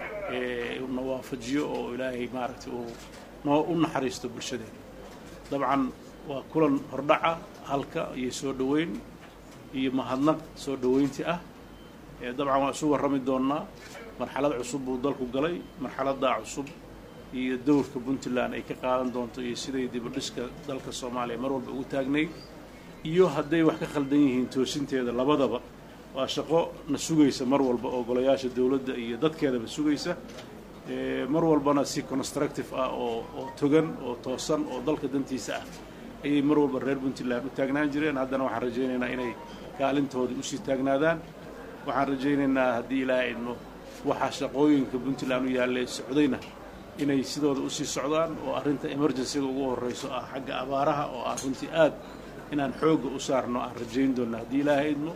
na waafajiyo oo ilaahay maaragtay uu noo u naxariisto bulshadeena dabcan waa kulan hordhaca halka iyo soo dhoweyn iyo mahadnaq soo dhoweynti ah dabcan waan isu warrami doonnaa marxalad cusub buu dalku galay marxaladdaa cusub iyo dowrka puntland ay ka qaadan doonto iyo siday dibadhiska dalka soomaaliya mar walba ugu taagnayd iyo hadday wax ka khaldan yihiin toosinteeda labadaba waa shaqo na sugaysa mar walba oo golayaasha dowladda iyo dadkeedaba sugaysa mar walbana si constructive ah oo oo togan oo toosan oo dalka dantiisa ah ayay mar walba reer puntland u taagnaan jireen haddana waxaan rajaynaynaa inay kaalintoodii usii taagnaadaan waxaan rajaynaynaa haddii ilaahay idmo waxaa shaqooyinka puntland u yaallee socdayna inay sidooda usii socdaan oo arrinta emergencyga ugu horreyso ah xagga abaaraha oo ah runtii aad inaan xoogga u saarno aan rajayn doonna haddii ilaahay idmo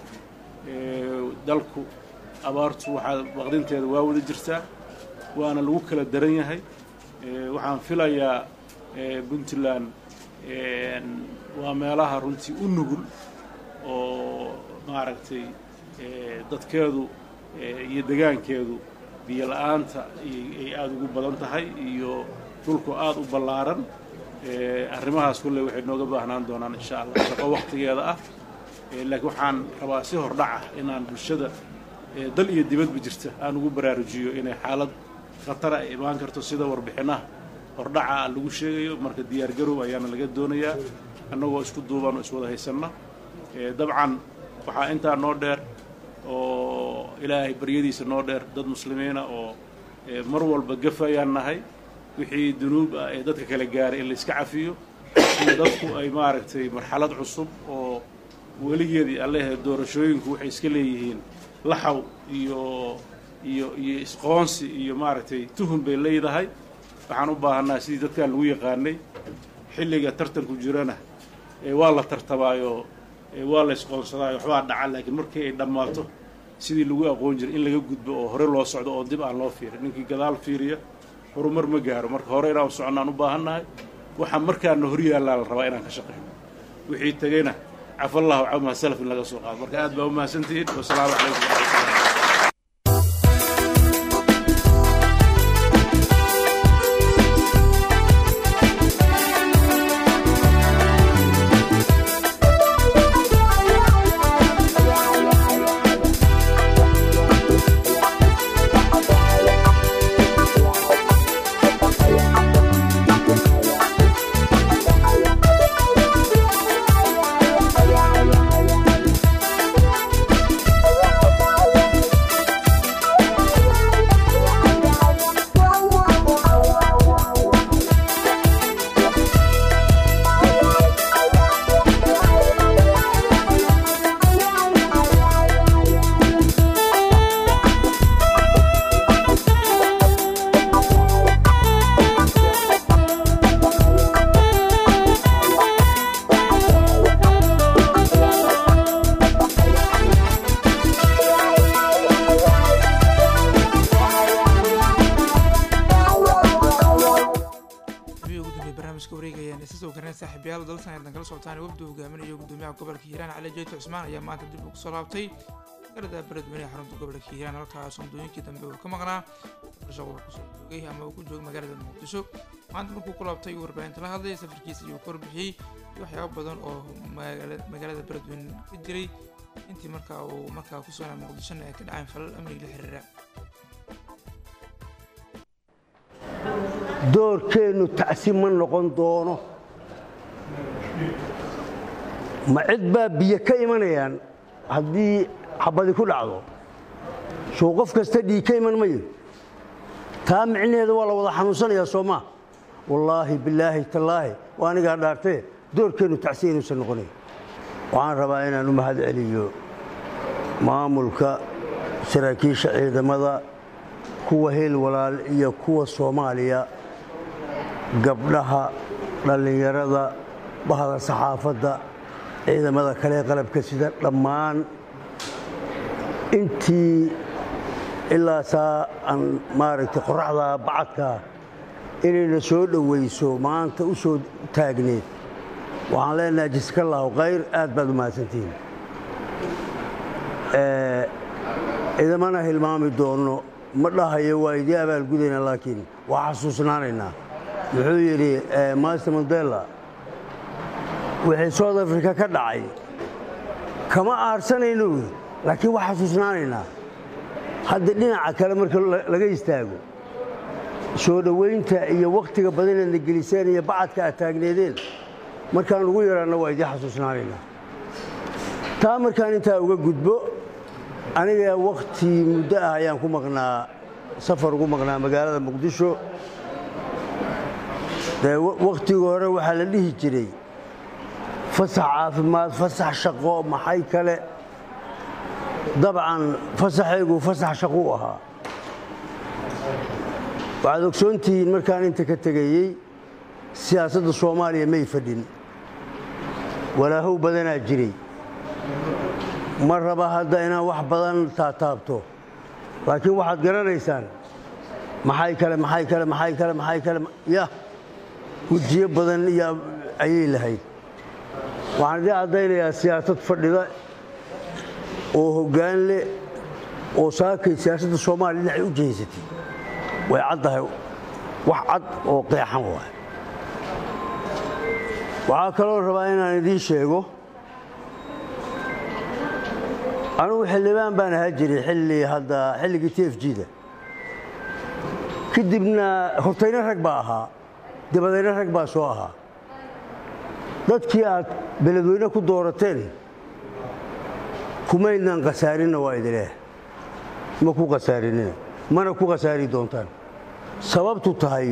dalku abaartu waxaa waqdinteeda waa wada jirtaa waana lagu kala daran yahay waxaan filayaa puntland waa meelaha runtii u nugul oo maaragtay dadkeedu iyo degaankeedu biyo la-aanta ay aada ugu badan tahay iyo dhulku aada u ballaaran arrimahaas kulley waxay nooga baahnaan doonaan insha allah shaqo waqtigeeda ah laakiin waxaan rabaa si hordhac ah inaan bulshada dal iyo dibadba jirta aan ugu baraarujiyo inay xaalad khatara ay imaan karto sida warbixinaha hordhaca lagu sheegayo marka diyaargarow ayaana laga doonayaa annagoo isku duuban oo iswada haysanna dabcan waxaa intaa noo dheer oo ilaahay baryadiisa noo dheer dad muslimiina oo mar walba gafayaan nahay wixii dunuub ah ee dadka kala gaaray in layska cafiyo in dadku ay maaragtay marxalad cusub oo weligeedii allehe doorashooyinku waxay iska leeyihiin laxaw iyo iyo iyo isqoonsi iyo maaragtay tuhun bay leedahay waxaan u baahannaha sidii dadkaan lagu yaqaanay xilliga tartanku jirana waa la tartamaayo waa la isqoonsadaayo waxbaa dhaca laakiin markii ay dhammaato sidii lagu aqoon jiray in laga gudbo oo hore loo socdo oo dib aan loo fiirin ninkii gadaal fiiriya horumar ma gaaro marka hore inaan u soconnaan u baahannahay waxaa markaana hor yaallaa la rabaa inaan ka shaqayno wixii tegeyna cafallahu camaa salaf in laga soo qaado marka aad baa u mahadsantihiin wasalaamu calaykum waraxmatullahi saaxiibayaal dalsan aydan kala socotaan wafdu hogaaminayo gudoomiyaha gobolka hiiraan cali jeyto cusmaan ayaa maanta dib ugu soo laabtay garada beledweyne xarunta gobolka hiiraan halkaas sondooyinkii dambe uu ka maqnaa shaqo uu kusoo joogay ama uu ku joogo magaalada muqdisho maanta markuu ku laabtay warbaahinta la hadlay safarkiisa ayuu ka warbixiyey iyo waxyaabo badan oo magaalada beledweyne ka jiray intii markaa uu markaa ku sugnaa muqdishona ay ka dhaceen falal amniga la xiriira doorkeennu tacsi ma noqon doono ma cid baa biyo ka imanayaan haddii xabadi ku dhacdo soo qof kasta dhiig ka iman mayo taa micnaheeda waa la wada xanuunsanayaa soo maa wallaahi bilaahi tallaahi waa anigaa dhaartee doorkeennu tacsiya inuusan noqonayn waxaan rabaa inaan u mahad celiyo maamulka saraakiisha ciidamada kuwa heel walaal iyo kuwa soomaaliya gabdhaha dhallinyarada bahda saxaafadda ciidamada kale ee qalabka sida dhammaan intii ilaa saa aan maaragtay qoraxda bacadkaa inayna soo dhowayso maanta u soo taagneed waxaan leenahay jaskallahu khayr aad baad u mahadsantihiin idamana hilmaami doonno ma dhahayo waa idii abaalgudayna laakiin waa xasuusnaanaynaa wuxuu yidhi master mandela wixii south africa ka dhacay kama aarsanayno wy laakiin waa xasuusnaanaynaa hadda dhinaca kale marka laga istaago soo dhowaynta iyo wakhtiga badanaadna geliseen iyo bacadka aad taagneedeen markaan ugu yaraanna waa idii xasuusnaanaynaa taa markaan intaa uga gudbo aniga wakhti muddo ah ayaan ku maqnaa safar ugu maqnaa magaalada muqdisho dee wakhtigii hore waxaa la dhihi jiray fasax caafimaad fasax shaqo maxay kale dabcan fasaxaygu fasax shaquu ahaa waxaad ogsoontihiin markaan inta ka tegayey siyaasadda soomaaliya may fadhin walaahow badanaa jiray ma raba hadda inaan wax badan taataabto laakiin waxaad garanaysaan maxay kale maxay kale maxay kale maxay kale yah wejiyo badan iyo ayay lahayd waxaan idii caddaynayaa siyaasad fadhida oo hoggaan leh oo saakay siyaasadda soomaaliya dhinacay u jehaysatay way caddahay wax cad oo qeexan waay waxaa kaloo rabaa inaan idiin sheego anugu xildhibaan baan ahaa jiray xilli hadda xilligii t f g-da kadibna hortayna rag baa ahaa dabadayna rag baa soo ahaa dadkii aad beledweyne ku doorateen kumaydnan khasaarinna waa idileeh ma ku khasaarinina mana ku khasaari doontaan sababtu tahay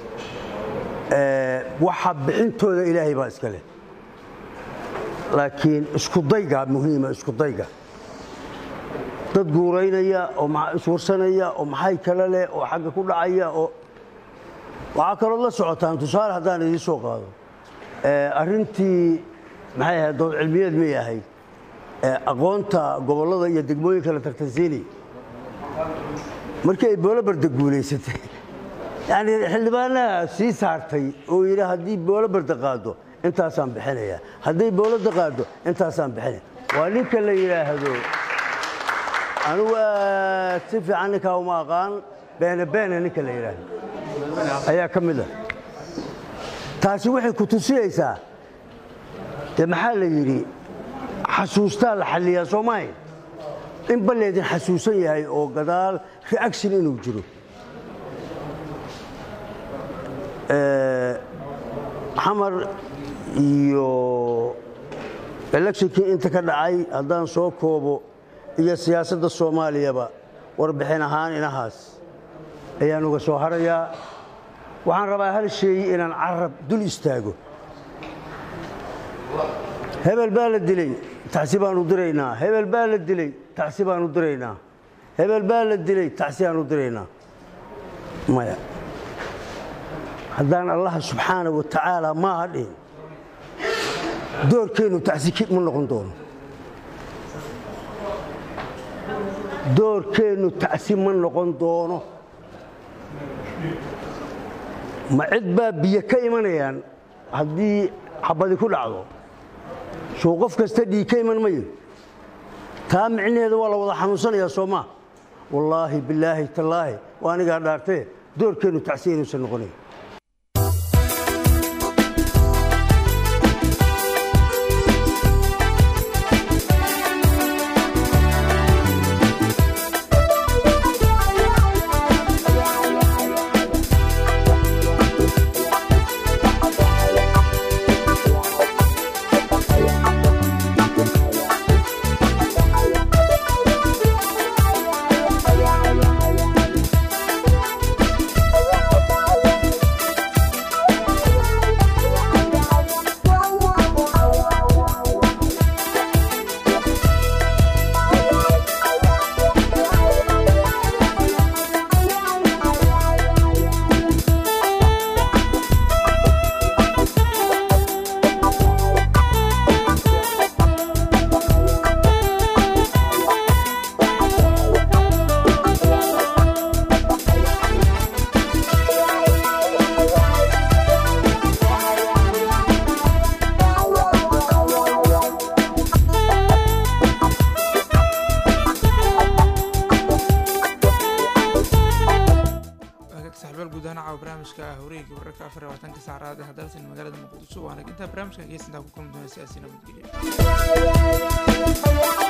waxa bixintooda ilaahay baa iska leh laakiin iskudayga muhiima iskudayga dad guuraynaya oo iswarsanaya oo maxay kale leh oo xagga ku dhacaya oo waxaa kalood la socotaan tusaale haddaan idiin soo qaado arrintii maxay ahayd dood cilmiyeed may ahayd aqoonta gobollada iyo degmooyinka la tartansiinay markii ay boolabarda guulaysatay yani xildhibaanaha sii saartay oo yidhi haddii boolabarda qaado intaasaan bixinaya hadday boolada qaado intaasaan bixinaya waa ninka la yidhaahdo anugu aad si fiican ninkaa uma aqaan beene beene ninka la yidhaahdo ayaa ka mid a taasi waxay ku tusiyeysaa dee maxaa la yidhi xasuustaa la xalliyaa soo maahayn in balleedin xasuusan yahay oo gadaal reaction inuu jiro xamar iyo electionkii inta ka dhacay haddaan soo koobo iyo siyaasadda soomaaliyaba warbixin ahaan inahaas ayaan uga soo harayaa waxaan rabaa hal sheey inaan carab dul istaago hebel baa la dilay tacsi baanu diraynaa hebel baa la dilay tacsi baanu diraynaa hebel baa la dilay tacsi aanu diraynaa maya haddaan allaha subxaana wa tacaala maaha dhihin doorkeennu tacsi ma noqon doono doorkeennu tacsi ma noqon doono ma cid baa biyo ka imanayaan haddii xabadi ku dhacdo soo qof kasta dhiig ka iman mayo taa micnaheeda waa la wada xanuunsanayaa soo maa wallaahi bilaahi tallaahi waa anigaa dhaartee doorkeennu tacsi inuusan noqonayn wareegga wararka afar iyo labaatanka saacadaha dalsan magaalada muqdisho waana intaa barnaamijkan geesintaa ku kulmi doona siyaasi nabadgelyo